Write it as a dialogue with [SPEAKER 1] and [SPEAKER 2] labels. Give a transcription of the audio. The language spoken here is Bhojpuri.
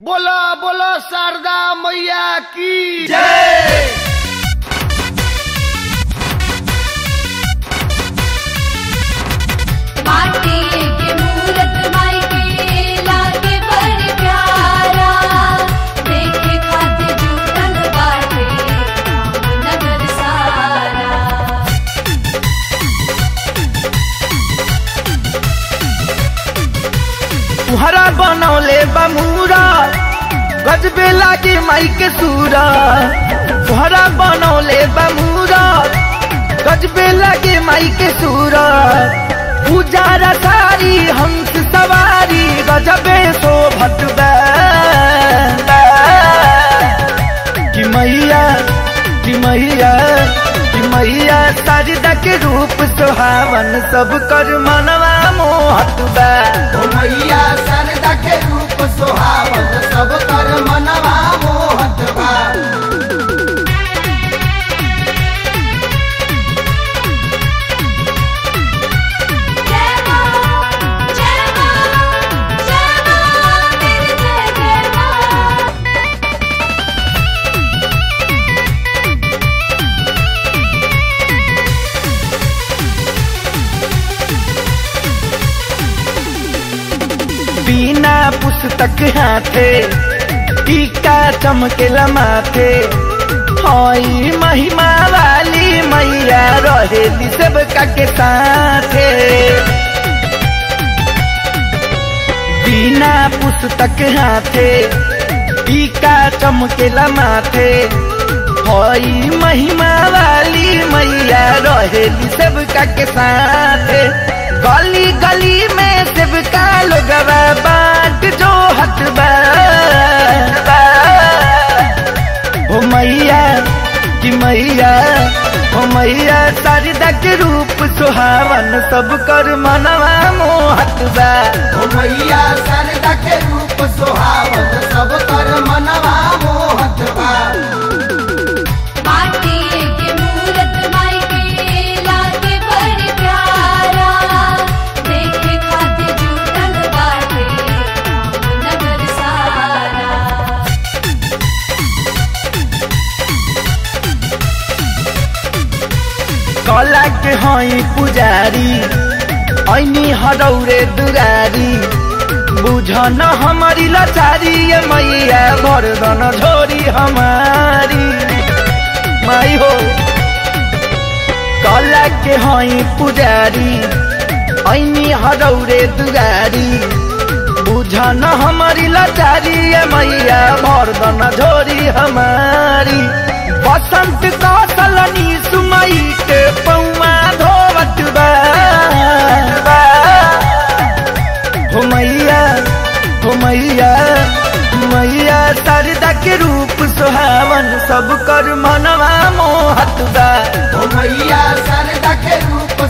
[SPEAKER 1] बोला बोला शारदा मैया की जय
[SPEAKER 2] माटी के मूरत माई के लागे बड़ प्यारा देखे खातिर जुटल बाटे नगर सारा
[SPEAKER 3] तुहरा बनौले बमूरा गजबे लागे माई के सूरा तुहरा बनौले बमूरा गजबे लागे माई के सूरा उजारा सारी हंस सवारी गजबे शोभत बा कि मैया कि मैया कि मैया साजदा के रूप सुहावन सब कर मनवा मोहत बा
[SPEAKER 1] ओ मैया शारदा के रूप सोहावत सब कर मनवा मोहत बा
[SPEAKER 2] जय मां जय मां जय मां तेरी जय जय मां
[SPEAKER 3] बिना पुस्तक हाथे टीका चमकेला माथे हई महिमा वाली मैया रहेली सबका के साथे बिना पुस्तक हाथे टीका चमकेला माथे हई महिमा वाली मैया रहेली सबका के साथे गली गली में सबका लोगवा बाट जो हट हो मैया कि मैया हो मैया शारदा के रूप सुहावन सब कर मनवा मोहत बा
[SPEAKER 1] ओ मैया शारदा के रूप सोहावत सब कर मनवा मोहत बा
[SPEAKER 2] माटी के मूरत माई के लागे बड़ प्यारा देखे खातिर जुटल बाटे नगर सारा
[SPEAKER 3] कला के हई पुजारी ऐनी हरौरे दुरारी बुझन हमारी लाचारी ये मैया भरदन झोरी हमारी माई हो कला के हई पुजारी ऐनी हरौरे दुरारी बुझन हमारी लाचारी ये मैया भरदन झोरी हमारी बसंत कौशलनी सुमई के पौआ धोवत बा हो मैया हो मैया मैया शारदा के रूप सुहावन सब कर मनवा मोहत बा
[SPEAKER 1] ओ मैया शारदा के रूप